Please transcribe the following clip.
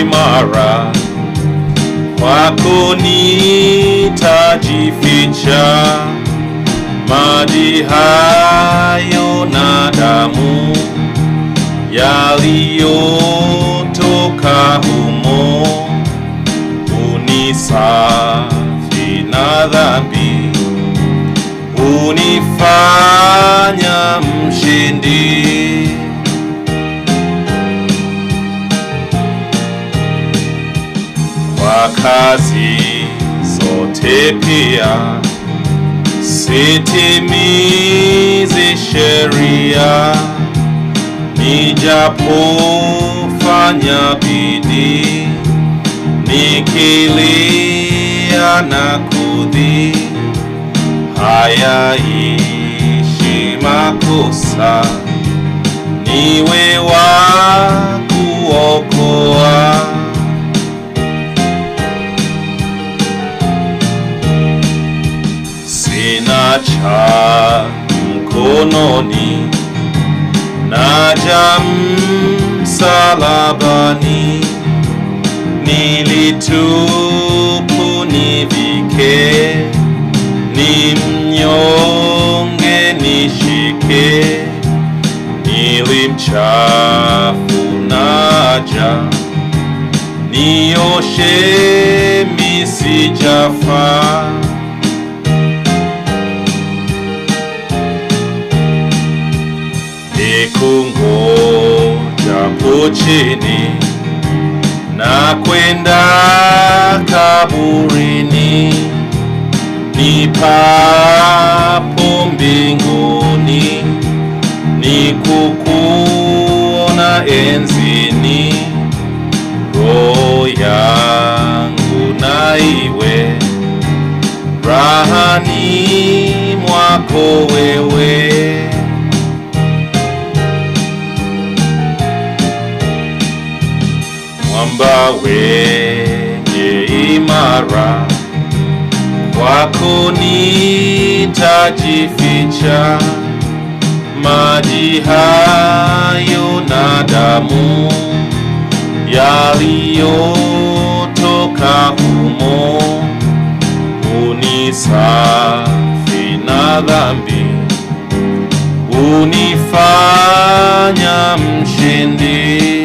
imara, kwako nitajificha. Maji hayo na damu yaliyotoka humo unisafi na dhambi, unifanya mshindi. Kwa kazi zote pia sitimizi sheria, nijapofanya bidii nikilia na kudhi, hayaishi makosa, niwe wa kuokoa. Sina cha mkononi, naja msalabani nilitupu nivike, ni mnyonge nishike, nili mchafu naja, nioshe misijafa. Nikungojapo chini na kwenda kaburini, nipapo mbinguni, nikukuona enzini, roho yangu na iwe rahani mwako wewe. mwamba wenye imara, kwako nitajificha. Maji hayo na damu yaliyotoka humo, unisafi na dhambi, unifanya mshindi.